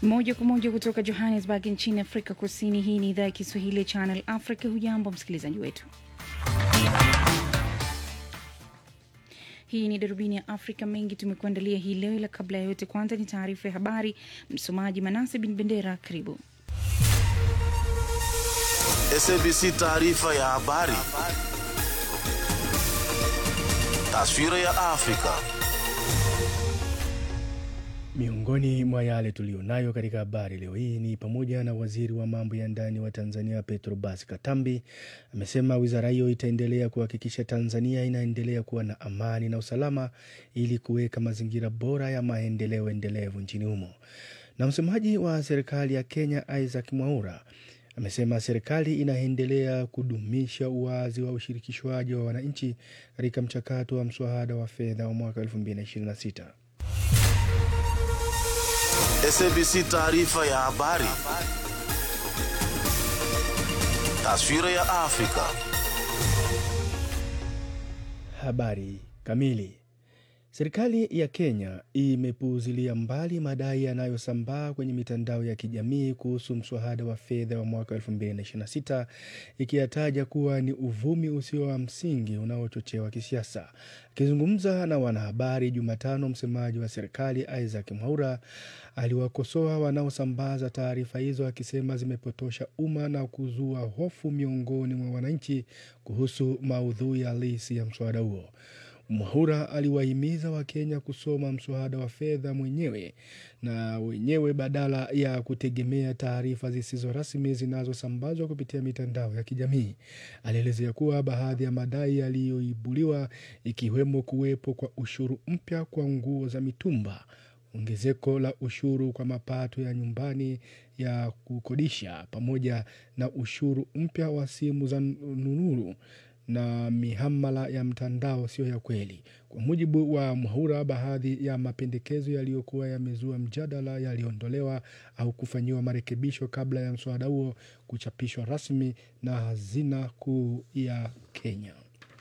Moja kwa moja kutoka Johannesburg nchini Afrika Kusini. Hii ni idhaa ya Kiswahili ya Channel Africa. Hujambo msikilizaji wetu, hii ni darubini ya Afrika. Mengi tumekuandalia hii leo, ila kabla ya yote, kwanza ni taarifa ya habari. Msomaji Manase Bin Bendera, karibu. SABC taarifa ya habari. Taswira ya Afrika. Miongoni mwa yale tuliyonayo katika habari leo hii ni pamoja na waziri wa mambo ya ndani wa Tanzania Petrobas Katambi amesema wizara hiyo itaendelea kuhakikisha Tanzania inaendelea kuwa na amani na usalama ili kuweka mazingira bora ya maendeleo endelevu nchini humo. Na msemaji wa serikali ya Kenya Isaac Mwaura amesema serikali inaendelea kudumisha uwazi wa ushirikishwaji wa wananchi katika mchakato wa mswada wa fedha wa mwaka 2026. SABC taarifa ya habari. Taswira ya Afrika. Habari kamili. Serikali ya Kenya imepuuzilia mbali madai yanayosambaa kwenye mitandao ya kijamii kuhusu mswada wa fedha wa mwaka 2026 ikiyataja kuwa ni uvumi usio wa msingi unaochochewa kisiasa. Akizungumza na wanahabari Jumatano, msemaji wa serikali Isaac Mwaura aliwakosoa wanaosambaza taarifa hizo akisema zimepotosha umma na kuzua hofu miongoni mwa wananchi kuhusu maudhui halisi ya mswada huo. Mwaura aliwahimiza Wakenya kusoma mswada wa fedha mwenyewe na wenyewe badala ya kutegemea taarifa zisizo rasmi zinazosambazwa kupitia mitandao ya kijamii. Alielezea kuwa baadhi ya madai yaliyoibuliwa, ikiwemo kuwepo kwa ushuru mpya kwa nguo za mitumba, ongezeko la ushuru kwa mapato ya nyumbani ya kukodisha, pamoja na ushuru mpya wa simu za nunuru na mihamala ya mtandao sio ya kweli. Kwa mujibu wa Mwaura, baadhi ya mapendekezo yaliyokuwa yamezua mjadala yaliondolewa au kufanyiwa marekebisho kabla ya mswada huo kuchapishwa rasmi na Hazina Kuu ya Kenya.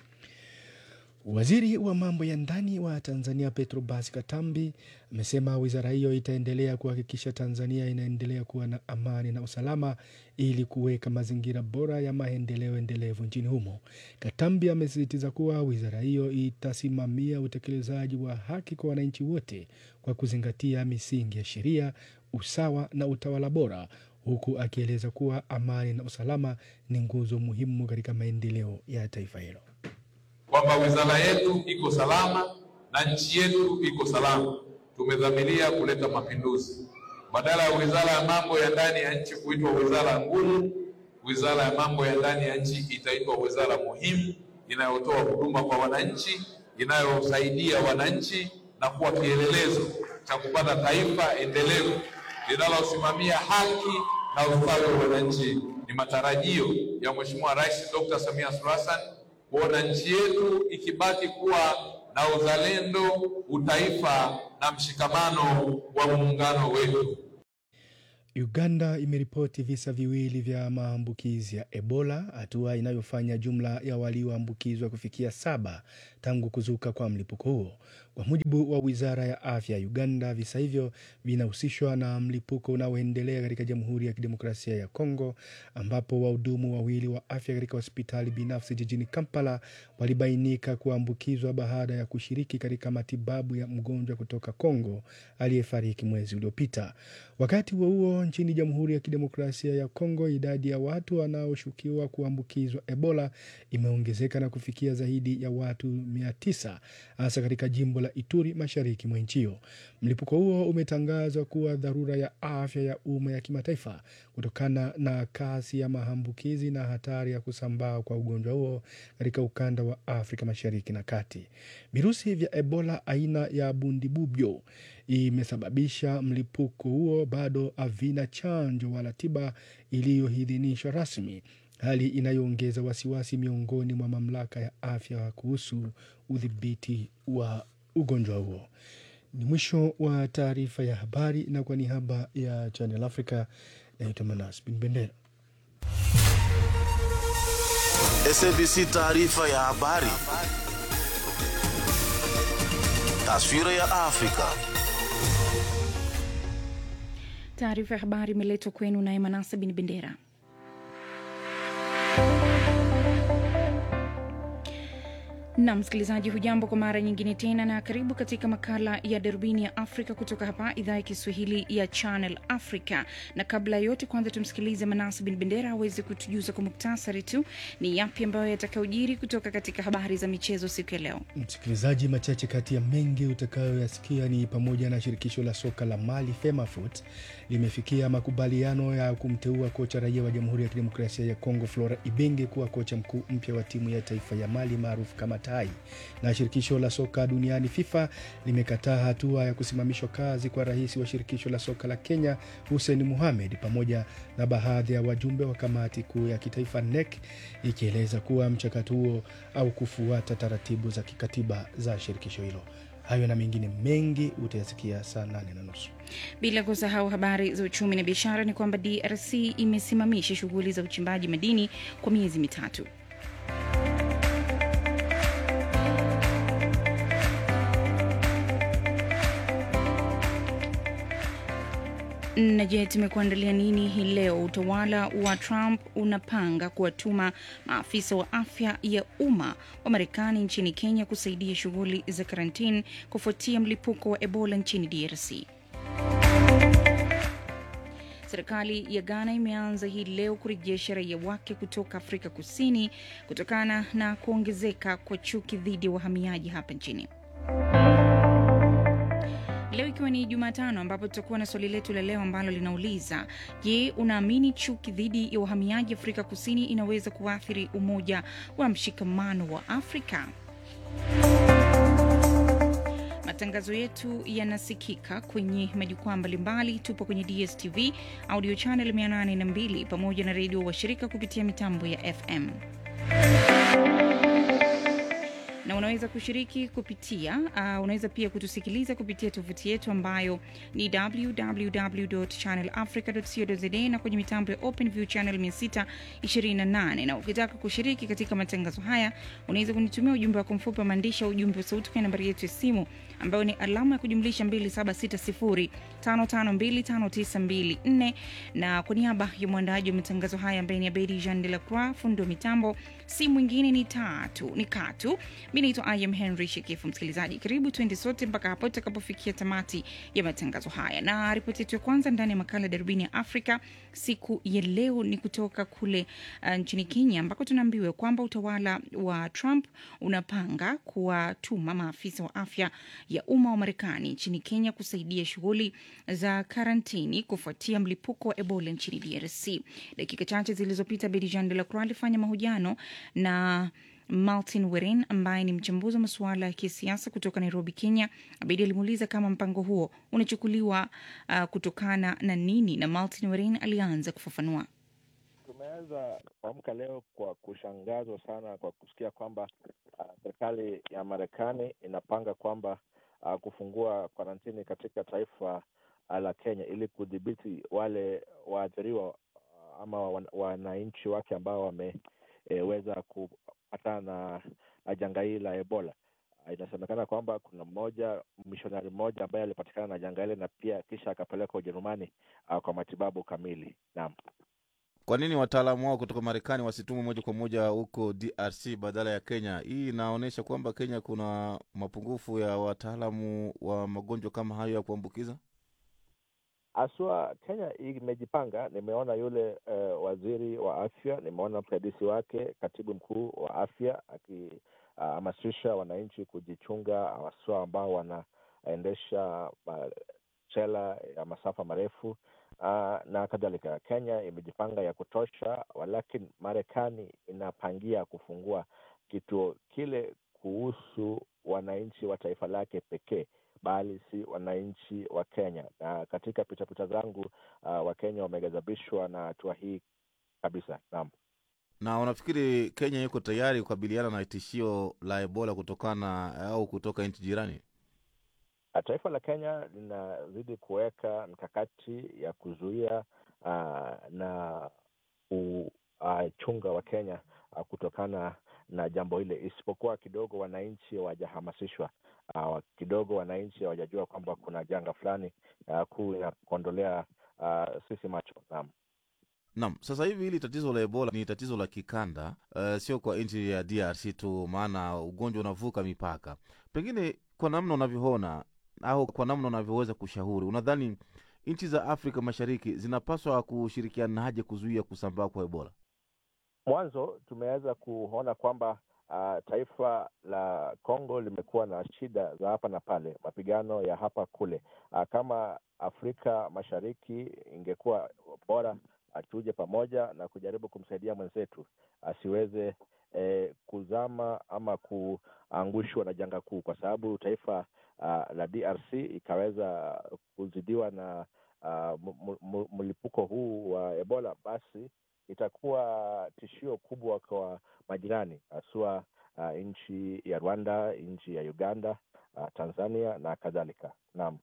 Waziri wa mambo ya ndani wa Tanzania Petrobas Katambi amesema wizara hiyo itaendelea kuhakikisha Tanzania inaendelea kuwa na amani na usalama ili kuweka mazingira bora ya maendeleo endelevu nchini humo. Katambi amesisitiza kuwa wizara hiyo itasimamia utekelezaji wa haki kwa wananchi wote kwa kuzingatia misingi ya sheria, usawa na utawala bora, huku akieleza kuwa amani na usalama ni nguzo muhimu katika maendeleo ya taifa hilo kwamba wizara yetu iko salama na nchi yetu iko salama. Tumedhamiria kuleta mapinduzi. Badala ya wizara ya mambo ya ndani ya nchi kuitwa wizara ngumu, wizara ya mambo ya ndani ya nchi itaitwa wizara muhimu, inayotoa huduma kwa wananchi, inayosaidia wananchi na kuwa kielelezo cha kupata taifa endelevu linalosimamia haki na ustawi wa wananchi. Ni matarajio ya Mheshimiwa Rais Dr. Samia Suluhu Hassan kuona nchi yetu ikibaki kuwa na uzalendo, utaifa na mshikamano wa muungano wetu. Uganda imeripoti visa viwili vya maambukizi ya Ebola, hatua inayofanya jumla ya walioambukizwa kufikia saba tangu kuzuka kwa mlipuko huo. Kwa mujibu wa wizara ya afya ya Uganda, visa hivyo vinahusishwa na mlipuko unaoendelea katika Jamhuri ya Kidemokrasia ya Kongo, ambapo wahudumu wawili wa afya katika hospitali binafsi jijini Kampala walibainika kuambukizwa baada ya kushiriki katika matibabu ya mgonjwa kutoka Kongo aliyefariki mwezi uliopita. Wakati huo huo, nchini Jamhuri ya Kidemokrasia ya Kongo, idadi ya watu wanaoshukiwa kuambukizwa Ebola imeongezeka na kufikia zaidi ya watu mia tisa hasa katika jimbo la Ituri mashariki mwa nchi hiyo. Mlipuko huo umetangazwa kuwa dharura ya afya ya umma ya kimataifa kutokana na kasi ya maambukizi na hatari ya kusambaa kwa ugonjwa huo katika ukanda wa Afrika mashariki na kati. Virusi vya Ebola aina ya bundibubyo imesababisha mlipuko huo bado havina chanjo wala tiba iliyoidhinishwa rasmi, hali inayoongeza wasiwasi miongoni mwa mamlaka ya afya kuhusu udhibiti wa ugonjwa huo. Ni mwisho wa taarifa ya habari, na kwa niaba ya Channel Africa naitwa Manas Bin Bendera. SABC taarifa ya habari. Taswira ya Afrika. Taarifa ya habari imeletwa kwenu naye Manasa Bin Bendera. na msikilizaji, hujambo kwa mara nyingine tena, na karibu katika makala ya darubini ya Afrika kutoka hapa idhaa ya Kiswahili ya Channel Africa. Na kabla ya yote, kwanza tumsikilize Manasa Bin Bendera aweze kutujuza kwa muktasari tu ni yapi ambayo yatakayojiri kutoka katika habari za michezo siku ya leo. Msikilizaji, machache kati ya mengi utakayoyasikia ni pamoja na shirikisho la soka la Mali FEMAFOOT limefikia makubaliano ya kumteua kocha raia wa Jamhuri ya Kidemokrasia ya Kongo Flora Ibenge kuwa kocha mkuu mpya wa timu ya taifa ya Mali maarufu kama Tai. Na shirikisho la soka duniani FIFA limekataa hatua ya kusimamishwa kazi kwa rais wa shirikisho la soka la Kenya Hussein Mohamed pamoja na baadhi ya wajumbe wa kamati kuu ya kitaifa NEC ikieleza kuwa mchakato huo au kufuata taratibu za kikatiba za shirikisho hilo. Hayo na mengine mengi utayasikia saa nane na nusu. Bila kusahau habari za uchumi na biashara, ni kwamba DRC imesimamisha shughuli za uchimbaji madini kwa miezi mitatu. Na je, tumekuandalia nini hii leo? Utawala wa Trump unapanga kuwatuma maafisa wa afya ya umma wa Marekani nchini Kenya kusaidia shughuli za karantini kufuatia mlipuko wa Ebola nchini DRC. Serikali ya Ghana imeanza hii leo kurejesha raia wake kutoka Afrika Kusini kutokana na kuongezeka kwa chuki dhidi ya wahamiaji hapa nchini. Leo ikiwa ni Jumatano, ambapo tutakuwa na swali letu la leo ambalo linauliza: Je, unaamini chuki dhidi ya wahamiaji Afrika Kusini inaweza kuathiri umoja wa mshikamano wa Afrika? Matangazo yetu yanasikika kwenye majukwaa mbalimbali. Tupo kwenye DSTV audio channel 802 pamoja na redio washirika kupitia mitambo ya FM na unaweza kushiriki kupitia uh, unaweza pia kutusikiliza kupitia tovuti yetu ambayo ni www.channelafrica.co.za na kwenye mitambo ya OpenView channel 628. Na ukitaka kushiriki katika matangazo haya unaweza kunitumia ujumbe wako mfupi wa maandishi au ujumbe wa sauti kwenye nambari yetu ya simu ambayo ni alama ya kujumlisha 2760552594 na kwa niaba ya mwandaji wa matangazo haya ambaye ni Abedi Jean de la Croix, fundi wa mitambo si mwingine ni tatu ni Katu. Mi naitwa Im Henry Shekifu. Msikilizaji, karibu twende sote mpaka hapo tutakapofikia tamati ya matangazo haya, na ripoti yetu ya kwanza ndani ya makala ya darubini ya Afrika siku ya leo ni kutoka kule uh, nchini Kenya ambako tunaambiwa kwamba utawala wa Trump unapanga kuwatuma maafisa wa afya ya umma wa Marekani nchini Kenya kusaidia shughuli za karantini kufuatia mlipuko wa Ebola nchini DRC. Dakika chache zilizopita, Bedijan de la Croix alifanya mahojiano na Martin Weren ambaye ni mchambuzi wa masuala ya kisiasa kutoka Nairobi, Kenya. Abedi alimuuliza kama mpango huo unachukuliwa uh, kutokana na nini, na Martin Weren alianza kufafanua. Tumeweza kuamka leo kwa kushangazwa sana kwa kusikia kwamba uh, serikali ya Marekani inapanga kwamba uh, kufungua karantini katika taifa uh, la Kenya ili kudhibiti wale waathiriwa uh, ama wananchi wake ambao wameweza e, kupatana na janga hili la Ebola. Uh, inasemekana kwamba kuna mmoja mishonari mmoja ambaye alipatikana na janga hili na pia kisha akapelekwa Ujerumani uh, kwa matibabu kamili. Naam. Kwa nini wataalamu wao kutoka Marekani wasitumwe moja kwa moja huko DRC badala ya Kenya? Hii inaonyesha kwamba Kenya kuna mapungufu ya wataalamu wa magonjwa kama hayo ya kuambukiza. Haswa Kenya imejipanga. Nimeona yule uh, waziri wa afya, nimeona msaidizi wake katibu mkuu wa afya akihamasisha uh, wananchi kujichunga, haswa ambao wanaendesha machela ya masafa marefu uh, na kadhalika. Kenya imejipanga ya kutosha, walakini Marekani inapangia kufungua kituo kile kuhusu wananchi wa taifa lake pekee bali si wananchi wa Kenya. Na katika pitapita zangu uh, Wakenya wameghadhabishwa na hatua hii kabisa. Naam. Na unafikiri Kenya iko tayari kukabiliana na tishio la Ebola kutokana au kutoka nchi jirani? Taifa la Kenya linazidi kuweka mikakati ya kuzuia uh, na kuchunga uh, Wakenya uh, kutokana na jambo hile, isipokuwa kidogo wananchi hawajahamasishwa uh, kidogo wananchi hawajajua kwamba kuna janga fulani uh, kuu ya kuondolea uh, sisi macho. Naam. Naam, sasa hivi hili tatizo la Ebola ni tatizo la kikanda, uh, sio kwa nchi ya DRC tu, maana ugonjwa unavuka mipaka. Pengine kwa namna unavyoona au kwa namna unavyoweza kushauri, unadhani nchi za Afrika Mashariki zinapaswa kushirikianaje kuzuia kusambaa kwa Ebola? Mwanzo tumeweza kuona kwamba uh, taifa la Kongo limekuwa na shida za hapa na pale, mapigano ya hapa kule. Uh, kama Afrika Mashariki ingekuwa bora tuje pamoja na kujaribu kumsaidia mwenzetu asiweze eh, kuzama ama kuangushwa na janga kuu, kwa sababu taifa uh, la DRC ikaweza kuzidiwa na uh, mlipuko huu wa Ebola, basi itakuwa tishio kubwa kwa majirani haswa uh, nchi ya Rwanda, nchi ya Uganda, uh, Tanzania na kadhalika. Naam.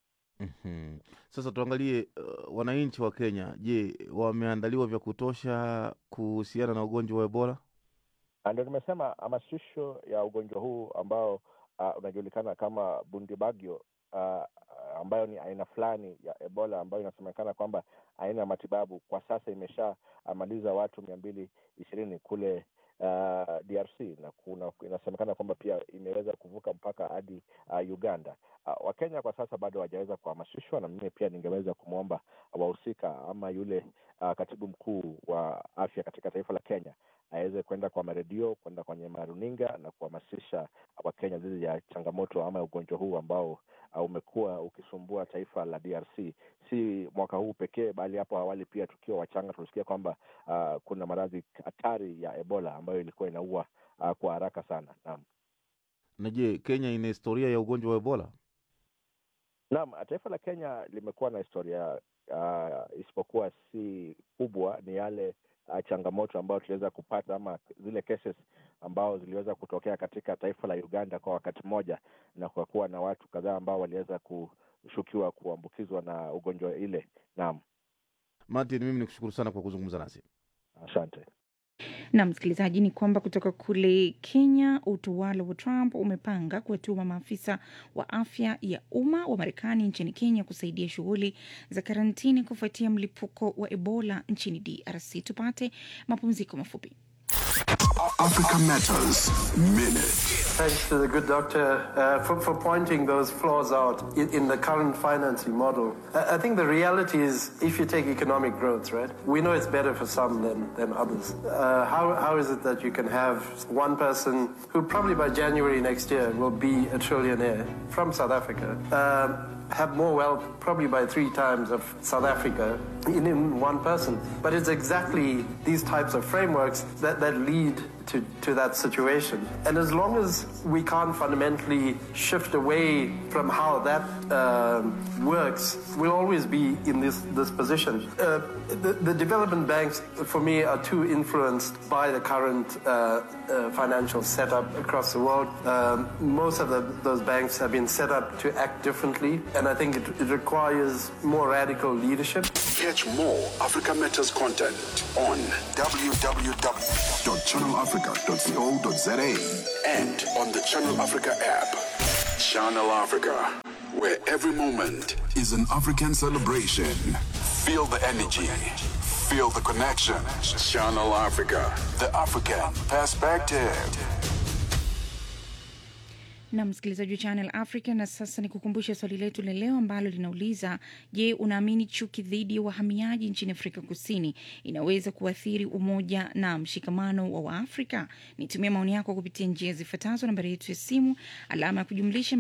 Mhm. Sasa tuangalie uh, wananchi wa Kenya, je, wameandaliwa vya kutosha kuhusiana na ugonjwa wa Ebola? Ndio nimesema hamasisho ya ugonjwa huu ambao uh, unajulikana kama Bundibagyo uh, ambayo ni aina fulani ya Ebola ambayo inasemekana kwamba aina ya matibabu kwa sasa imeshamaliza watu mia mbili ishirini kule uh, DRC na kuna inasemekana kwamba pia imeweza kuvuka mpaka hadi uh, Uganda. Uh, Wakenya kwa sasa bado hawajaweza kuhamasishwa, na mimi pia ningeweza kumwomba wahusika ama yule uh, katibu mkuu wa afya katika taifa la Kenya aweze kwenda kwa maredio, kwenda kwenye maruninga na kuhamasisha Wakenya dhidi ya changamoto ama ugonjwa huu ambao uh, umekuwa ukisumbua taifa la DRC, si mwaka huu pekee, bali hapo awali pia tukiwa wachanga tulisikia kwamba uh, kuna maradhi hatari ya Ebola ambayo ilikuwa inaua uh, kwa haraka sana. Naam. Na je, Kenya ina historia ya ugonjwa wa Ebola? Naam, taifa la Kenya limekuwa na historia uh, isipokuwa si kubwa, ni yale uh, changamoto ambayo tuliweza kupata ama zile cases ambao ziliweza kutokea katika taifa la Uganda kwa wakati mmoja, na kwa kuwa na watu kadhaa ambao waliweza kushukiwa kuambukizwa na ugonjwa ile. Naam, Martin, mimi nikushukuru sana kwa kuzungumza nasi. asante. na msikilizaji, ni kwamba kutoka kule Kenya, utawala wa Trump umepanga kuwatuma maafisa wa afya ya umma wa Marekani nchini Kenya kusaidia shughuli za karantini kufuatia mlipuko wa Ebola nchini DRC. Tupate mapumziko mafupi. Africa Matters Minute. Thanks to the good doctor uh, for, for pointing those flaws out in, in the current financing model. I, I think the reality is if you take economic growth, right, we know it's better for some than, than others. Uh, how, how is it that you can have one person who probably by January next year will be a trillionaire from South Africa? Um, have more wealth probably by three times of South Africa in, in one person. But it's exactly these types of frameworks that, that lead to, to that situation. And as long as we can't fundamentally shift away from how that um works, we'll always be in this, this position. Uh, the, the development banks, for me, are too influenced by the current uh, uh, financial setup across the world. Um, most of the, those banks have been set up to act differently, and I think it, it requires more radical leadership. Catch more Africa Matters content on www.channelafrica.co.za and on the Channel Africa app. Channel Africa, where every moment is an African celebration. Feel the energy, feel the connection. Channel Africa, the African perspective. na msikilizaji wa Channel Africa. Na sasa ni kukumbusha swali letu la leo ambalo linauliza: Je, unaamini chuki dhidi ya wahamiaji nchini Afrika Kusini inaweza kuathiri umoja na mshikamano wa Waafrika? Nitumia maoni yako kupitia njia zifuatazo: nambari yetu ya simu alama ya kujumlisha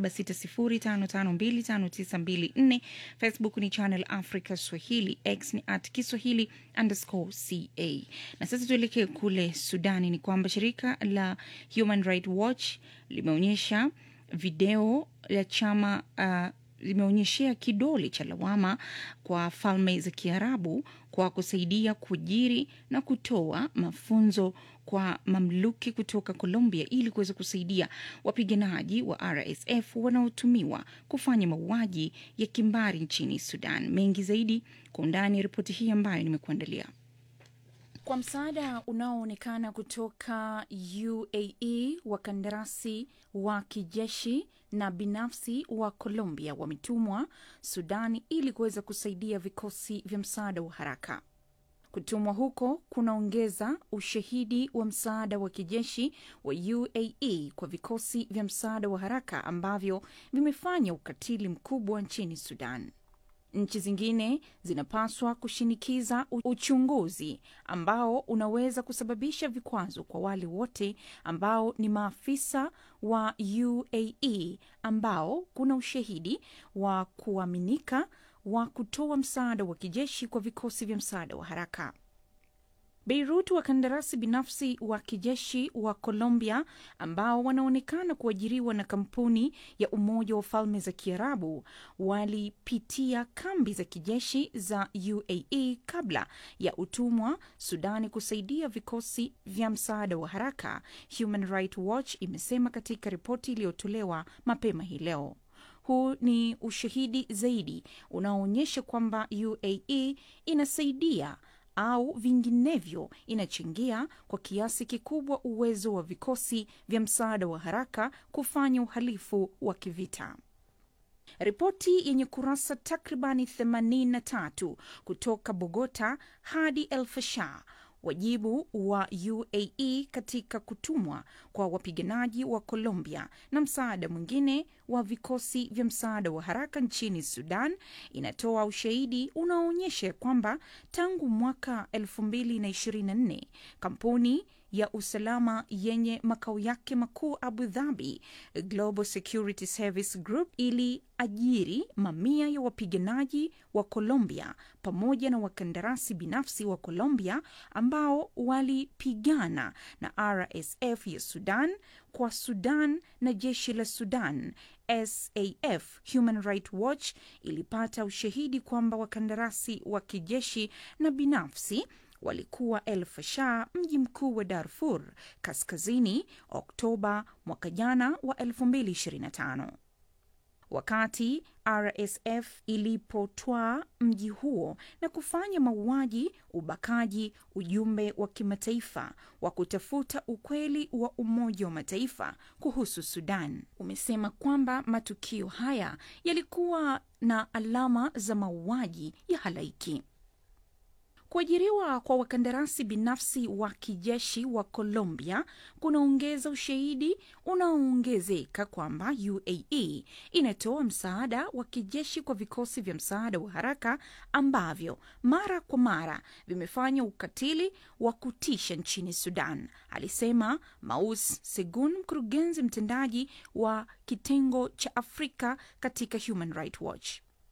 276055259254, Facebook ni Channel Africa Swahili, X ni at Kiswahili underscore ca. Na sasa tuelekee kule Sudani. Ni kwamba shirika la Human Rights Watch limeonyesha video ya chama uh, limeonyeshea kidole cha lawama kwa falme za Kiarabu kwa kusaidia kuajiri na kutoa mafunzo kwa mamluki kutoka Colombia ili kuweza kusaidia wapiganaji wa RSF wanaotumiwa kufanya mauaji ya kimbari nchini Sudan. Mengi zaidi kwa undani ya ripoti hii ambayo nimekuandalia. Kwa msaada unaoonekana kutoka UAE, wakandarasi wa kijeshi na binafsi wa Colombia wametumwa Sudani ili kuweza kusaidia vikosi vya msaada wa haraka. Kutumwa huko kunaongeza ushahidi wa msaada wa kijeshi wa UAE kwa vikosi vya msaada wa haraka ambavyo vimefanya ukatili mkubwa nchini Sudan. Nchi zingine zinapaswa kushinikiza u- uchunguzi ambao unaweza kusababisha vikwazo kwa wale wote ambao ni maafisa wa UAE ambao kuna ushahidi wa kuaminika wa kutoa msaada wa kijeshi kwa vikosi vya msaada wa haraka. Beirut, wakandarasi binafsi wa kijeshi wa Colombia ambao wanaonekana kuajiriwa na kampuni ya Umoja wa Falme za Kiarabu walipitia kambi za kijeshi za UAE kabla ya utumwa Sudani kusaidia vikosi vya msaada wa haraka, Human Rights Watch imesema katika ripoti iliyotolewa mapema hii leo. Huu ni ushahidi zaidi unaoonyesha kwamba UAE inasaidia au vinginevyo inachangia kwa kiasi kikubwa uwezo wa vikosi vya msaada wa haraka kufanya uhalifu wa kivita. Ripoti yenye kurasa takribani 83 kutoka Bogota hadi El Fasher wajibu wa UAE katika kutumwa kwa wapiganaji wa Colombia na msaada mwingine wa vikosi vya msaada wa haraka nchini Sudan inatoa ushahidi unaoonyesha kwamba tangu mwaka 2024 kampuni ya usalama yenye makao yake makuu Abu Dhabi, Global Security Service Group iliajiri mamia ya wapiganaji wa Colombia pamoja na wakandarasi binafsi wa Colombia ambao walipigana na RSF ya Sudan kwa Sudan na jeshi la Sudan SAF. Human Rights Watch ilipata ushahidi kwamba wakandarasi wa kijeshi na binafsi walikuwa El Fasher, mji mkuu wa Darfur Kaskazini, Oktoba mwaka jana wa 2025 wakati RSF ilipotwaa mji huo na kufanya mauaji, ubakaji. Ujumbe wa kimataifa wa kutafuta ukweli wa Umoja wa Mataifa kuhusu Sudan umesema kwamba matukio haya yalikuwa na alama za mauaji ya halaiki. Kuajiriwa kwa wakandarasi binafsi wa kijeshi wa Colombia kunaongeza ushahidi unaoongezeka kwamba UAE inatoa msaada wa kijeshi kwa vikosi vya msaada wa haraka ambavyo mara kwa mara vimefanya ukatili wa kutisha nchini Sudan, alisema Maus Segun, mkurugenzi mtendaji wa kitengo cha Afrika katika Human Rights Watch.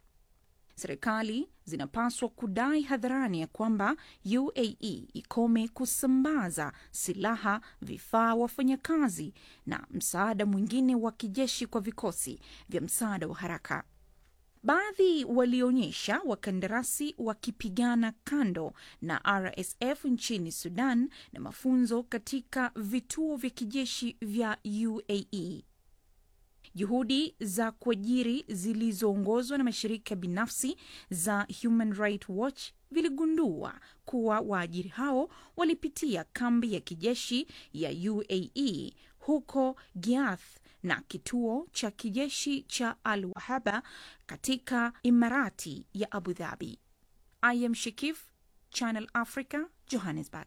Serikali zinapaswa kudai hadharani ya kwamba UAE ikome kusambaza silaha, vifaa, wafanyakazi na msaada mwingine wa kijeshi kwa vikosi vya msaada wa haraka. Baadhi walionyesha wakandarasi wakipigana kando na RSF nchini Sudan na mafunzo katika vituo vya kijeshi vya UAE. Juhudi za kuajiri zilizoongozwa na mashirika binafsi za Human Rights Watch viligundua kuwa waajiri hao walipitia kambi ya kijeshi ya UAE huko Giath na kituo cha kijeshi cha Al Wahaba katika Imarati ya Abu Dhabi. I am Shikif, Channel Africa, Johannesburg.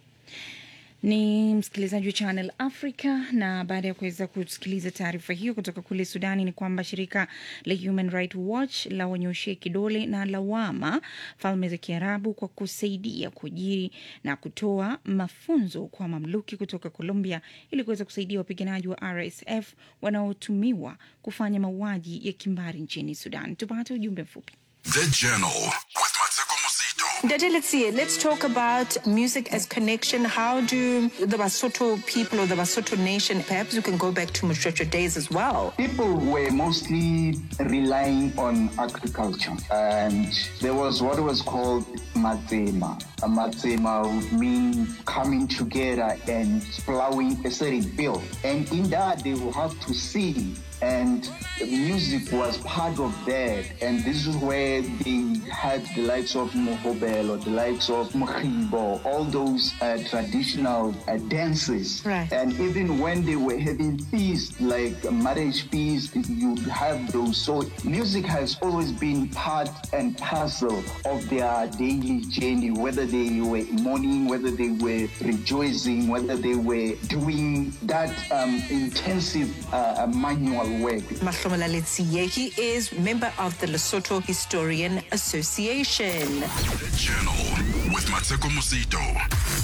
ni msikilizaji wa Channel Africa, na baada ya kuweza kusikiliza taarifa hiyo kutoka kule Sudani, ni kwamba shirika la Human Rights Watch la wanyoshea kidole na lawama Falme za Kiarabu kwa kusaidia kuajiri na kutoa mafunzo kwa mamluki kutoka Colombia ili kuweza kusaidia wapiganaji wa RSF wanaotumiwa kufanya mauaji ya kimbari nchini Sudan. Tupate ujumbe mfupi. The Journal with Mateko Musito. Dade, let's see. Let's talk about music as connection. How do the Basotho people or the Basotho nation, perhaps you can go back to Mushrocha days as well. People were mostly relying on agriculture, and there was what was called matzema. A matzema would mean coming together and plowing a certain field, and in that they will have to see and music was part of that. And this is where they had the likes of Mohobel or the likes of Mkhibo, all those uh, traditional uh, dances. Right. And even when they were having feasts, like a marriage feast, you'd have those. So music has always been part and parcel of their daily journey, whether they were mourning, whether they were rejoicing, whether they were doing that um, intensive uh, manual work. Mahlomola Letsiyeki is member of the Lesotho Historian Association. The Journal with Mateko Musito.